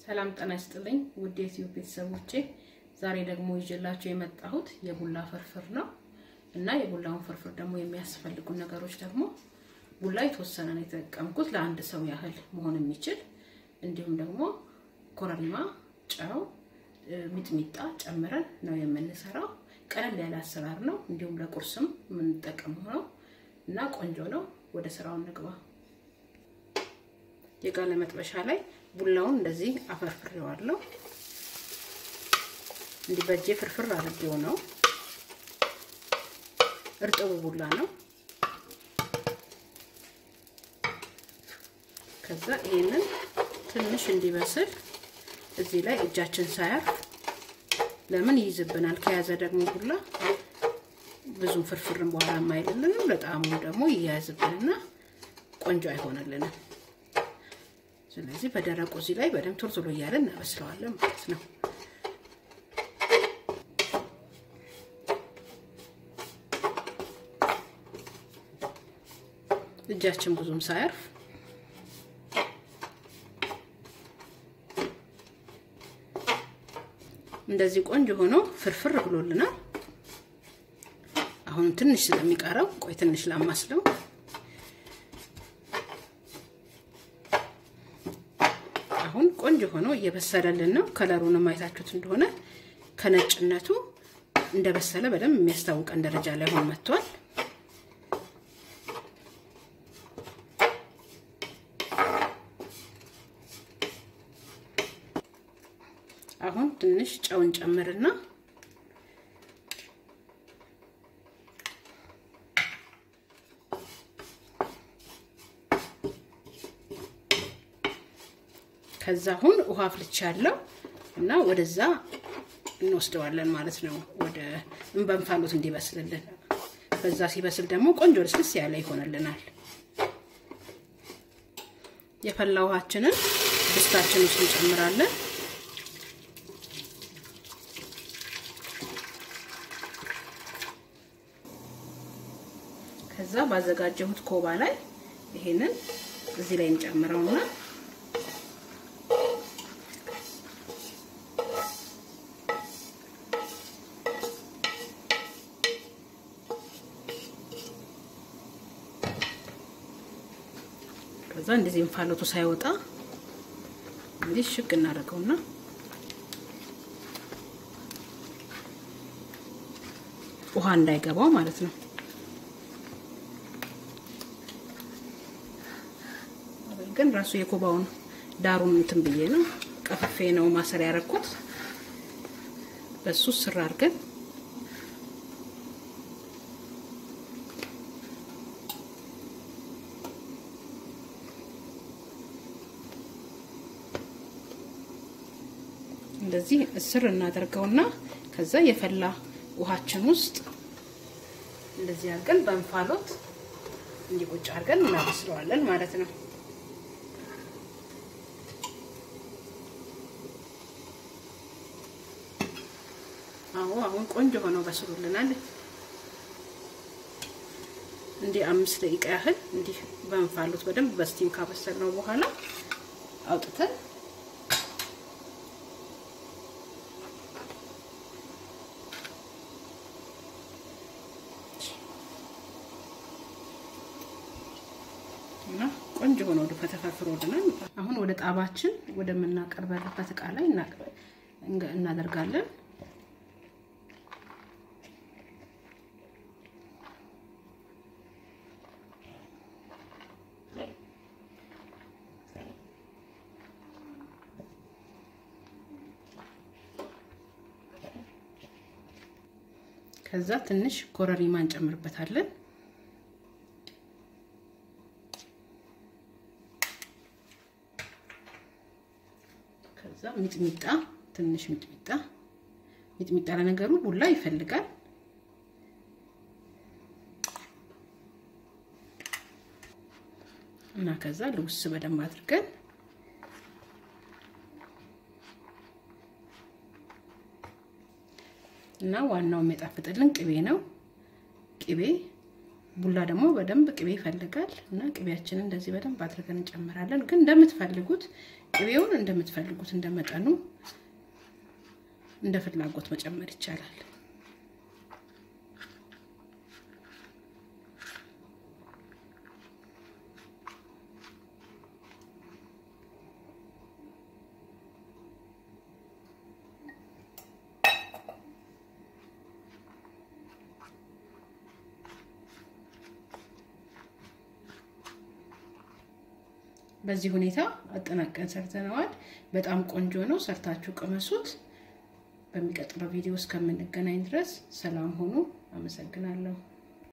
ሰላም ጤና ይስጥልኝ ውድ የዩቲዩብ ቤተሰቦቼ፣ ዛሬ ደግሞ ይዤላችሁ የመጣሁት የቡላ ፍርፍር ነው እና የቡላውን ፍርፍር ደግሞ የሚያስፈልጉ ነገሮች ደግሞ ቡላ የተወሰነ ነው የተጠቀምኩት ለአንድ ሰው ያህል መሆን የሚችል እንዲሁም ደግሞ ኮረሪማ፣ ጨው፣ ሚጥሚጣ ጨምረን ነው የምንሰራው። ቀለል ያለ አሰራር ነው። እንዲሁም ለቁርስም የምንጠቀመው ነው እና ቆንጆ ነው። ወደ ስራው እንግባ። የጋለ መጥበሻ ላይ ቡላውን እንደዚህ አፈርፍሬዋለሁ። እንዲህ በእጄ ፍርፍር አድርጌው ነው። እርጥቡ ቡላ ነው። ከዛ ይሄንን ትንሽ እንዲበስል እዚህ ላይ እጃችን ሳያርፍ ለምን ይይዝብናል። ከያዘ ደግሞ ቡላ ብዙም ፍርፍርን በኋላ የማይልልንም ለጣዕሙ ደግሞ ይያያዝብንና ቆንጆ አይሆንልንም። ስለዚህ በደረቁ እዚህ ላይ በደንብ ቶሎ ቶሎ እያለን እናበስለዋለን ማለት ነው። እጃችን ብዙም ሳያርፍ እንደዚህ ቆንጆ ሆኖ ፍርፍር ብሎልናል። አሁን ትንሽ ስለሚቀረው ቆይ ትንሽ ላማስለው። አሁን ቆንጆ ሆኖ እየበሰለልን ነው። ከለሩንም አይታችሁት እንደሆነ ከነጭነቱ እንደበሰለ በደንብ የሚያስታውቀን ደረጃ ላይ ሆኖ መጥቷል። አሁን ትንሽ ጨውን ጨምርና ከዛ አሁን ውሃ አፍልቻለሁ እና ወደዛ እንወስደዋለን ማለት ነው። ወደ እንበንፋሎት እንዲበስልልን። በዛ ሲበስል ደግሞ ቆንጆ ልስልስ ያለ ይሆንልናል። የፈላ ውሃችንን ድስታችን ውስጥ እንጨምራለን። ከዛ ባዘጋጀሁት ኮባ ላይ ይሄንን እዚህ ላይ እንጨምረውና ከዛ እንደዚህ እንፋሎቱ ሳይወጣ እንግዲህ ሽግ እናደርገውና ውሃ እንዳይገባው ማለት ነው። ግን ራሱ የኮባውን ዳሩን እንትን ብዬ ነው ቀፍፌ ነው ማሰር ያደረኩት። በሱ ስር አድርገን እንደዚህ እስር እናደርገውና ከዛ የፈላ ውሃችን ውስጥ እንደዚህ አድርገን በእንፋሎት እንዲቆጭ አድርገን እናበስለዋለን ማለት ነው። አዎ አሁን ቆንጆ ሆነው በስሉልናል። እንዲህ አምስት ደቂቃ ያህል እንዲህ በእንፋሎት በደንብ በስቲም ካበሰልነው በኋላ አውጥተን እና ቆንጆ ሆኖ ወደ ፈተፈፍሮልናል። አሁን ወደ ጣባችን ወደምናቀርበበት እቃ ላይ እናደርጋለን። ከዛ ትንሽ ኮረሪማ እንጨምርበታለን። ከዛ ሚጥሚጣ ትንሽ ሚጥሚጣ ሚጥሚጣ ለነገሩ ቡላ ይፈልጋል። እና ከዛ ልውስ በደንብ አድርገን እና ዋናው የሚያጣፍጥልን ቅቤ ነው። ቅቤ ቡላ ደግሞ በደንብ ቅቤ ይፈልጋል እና ቅቤያችንን እንደዚህ በደንብ አድርገን እንጨምራለን። ግን እንደምትፈልጉት ቅቤውን እንደምትፈልጉት እንደመጠኑ እንደ ፍላጎት መጨመር ይቻላል። በዚህ ሁኔታ አጠናቀን ሰርተነዋል። በጣም ቆንጆ ነው። ሰርታችሁ ቅመሱት። በሚቀጥለው ቪዲዮ እስከምንገናኝ ድረስ ሰላም ሁኑ። አመሰግናለሁ።